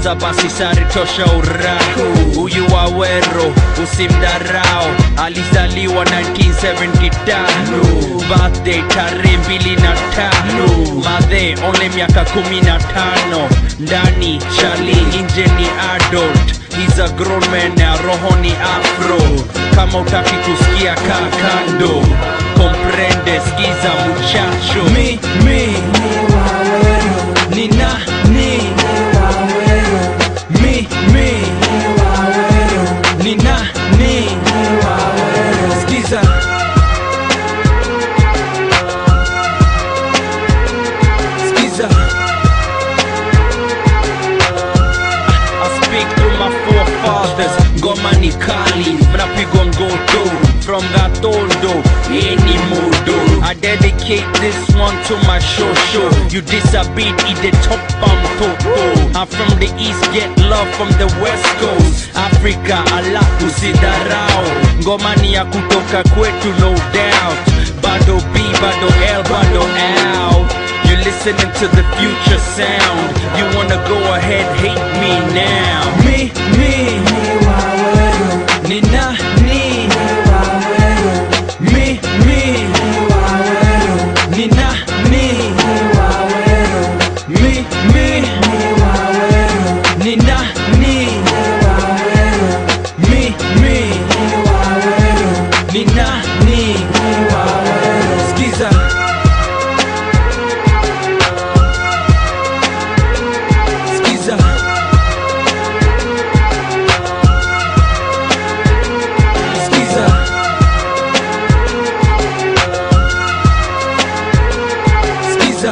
sasa basi sare tosha urahu huyu wawero usimdarao alizaliwa 1975 birthday tarehe mbili na tano madhe onle miaka kumi na tano ndani chali nje ni adult He's a grown man na roho ni afro kama utaki kusikia kaa kando komprende skiza muchacho mi, mi, ni nani mi, mi, ni nani skiza skiza I speak through my forefathers ngoma ni kali mnapigwa ngoto from gatondo any modo I dedicate this one to my show show you disabid ide top bum toto I'm from the east get love from the west coast Africa ala usidharau ngoma ni ya kutoka kwetu no doubt bado B bado L bado L you're listening to the future sound. You wanna go ahead, hate me now. Me, me, ni nani? Me, me, ni nani? Me, me, ni nani? Me, me, ni nani? Skiza. Skiza. Skiza. Skiza.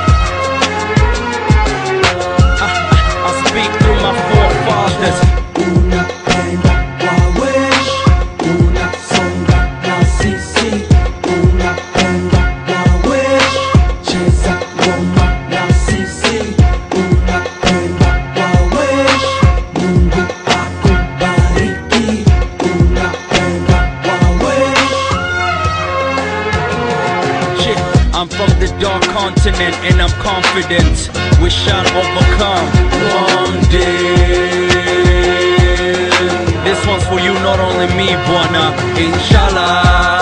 I, I, I speak through my forefathers. Unapenda wawesh, unasonga na sisi. Unapenda wawesh, cheza ngoma na sisi. Unapenda wawesh, Mungu akubariki. Unapenda wawesh. Shit, I'm from the dark continent and I'm confident we shall overcome one day. This one's for you, not only me, Buana. Inshallah.